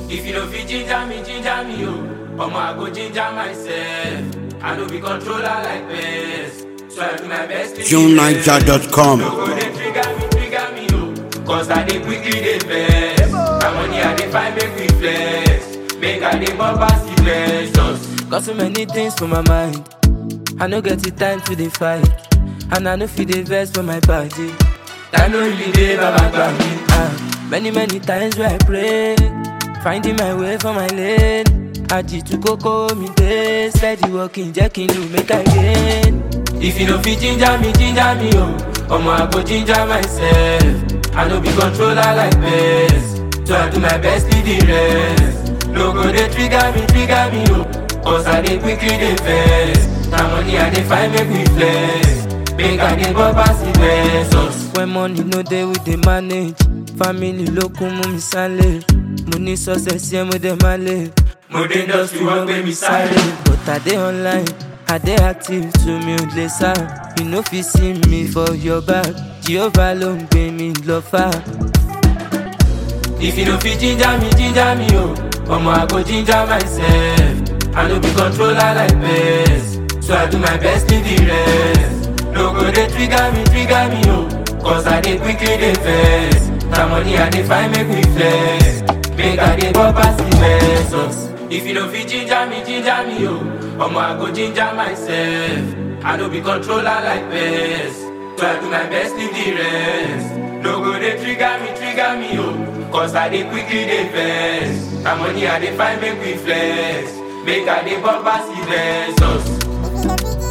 If you don't fit ginger me, ginger me, oh. Omo, I go ginger myself. I no be controller like this. So I do my best to be JuneNiger.com. No go dey trigger me, trigger me, oh. Cause I dey quickly dey vex. My money I dey find make we flex. Make I dey bump pass the blessings. Got so many things for my mind. I no get the time to dey fight. And I no fit dey vex for my body. Time no really dey, baba gbà mí. Ah, many many times where I pray, finding my way for my lane. Àjìtú kókó mi dé, steady walking jẹ́ kí n lù make I gain. If you no fit ginger me, ginger me, oh. Omo, I go ginger myself. I no be controller like this. So I do my best to the rest. No go dey trigger me, trigger me, oh. Cause I dey quickly dey vex. Na money I dey find make we flex. Make I dey bump pass the blessings. When money no dey we dey manage. Family ló kún mú mi sálẹ̀. Mo ní success yẹn mo dẹ̀ máa lè. Mo dé industry wọ́n gbé mi sáré. But I dey online, I dey active to mi ò lè sá. You no fit see me for your back. Jehovah ló ń gbé mi lọ fà. If you no fit ginger me, ginger me, oh. Omo, I go ginger myself. I no be controller like this. So I do my best to the rest. No go dey trigger me, trigger me, oh. Cause I dey quickly dey vex. Na money I dey find make we flex. Make I dey bump pass the blessings. If you no fit ginger me, ginger me, oh. Omo, I go ginger myself. I no be controller like this. So I do my best to the rest. No go dey trigger me, trigger me, oh. Cause I dey quickly dey vex. Na money I dey find make we flex. Make I dey bump pass the blessings.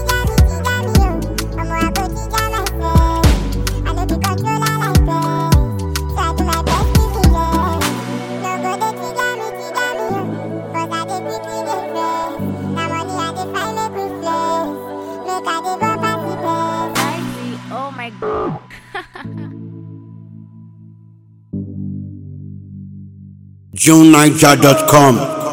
Oh my god. JuneNiger.com.